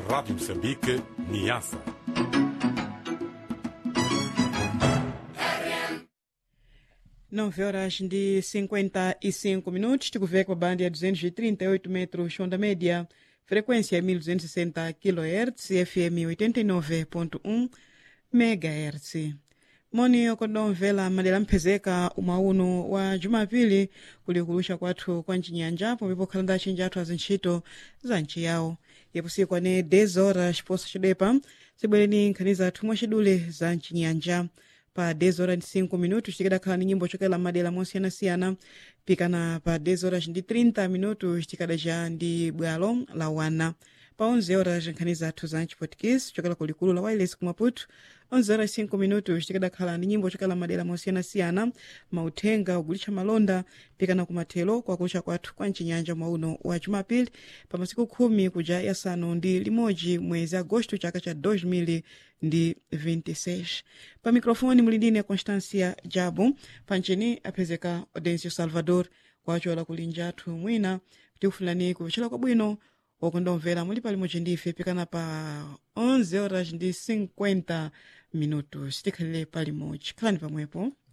Rádio Moçambique, Niassa. nove horas de 55 minutos, tikuveka pa banda ya 238 metros onda média, frequência 1260 kHz, FM 89.1 MHz. moni okondomvera madera mphezeka umauno wa jumapili kuli kulusha kwathu kwa mchinyanja pomwe pokhala ndi achinji athu azintchito za nchi yawo yapusikwa ne 10 horas posa chidepa zibwereni nkhani zathu mwachidule za mchinyanja pa 10 horas ndi 5 minutos tikadakhala ni nyimbo chokela madera mosiyanasiyana pikana pa 10 horas ndi 30 minutos tikadaja ndi bwalo la wana pa 11 horas nkhani zathu za mchipotikisi chokela kulikulu la wireless kumaputu 11 horas 5 minutos tikadakhala ndi nyimbo chokela madera mosiyanasiyana mauthenga ugulitcha malonda pikana kumathelo kwakucha kwathu kwa mchinyanja mwauno wa jumapili pa masiku khumi kuja yasanu ndi limodzi mwezi agosto chaka cha 2026 pa mikrofoni muli ndine constancia jabu pancheni aphezeka audencio salvador kwachola kulinja athu mwina tikufulani kupecera kwabwino okondomvera muli palimodzi ndife pikana pa 11 horas ndi 50 minutos tikhalire palimodzi khalani pamwepo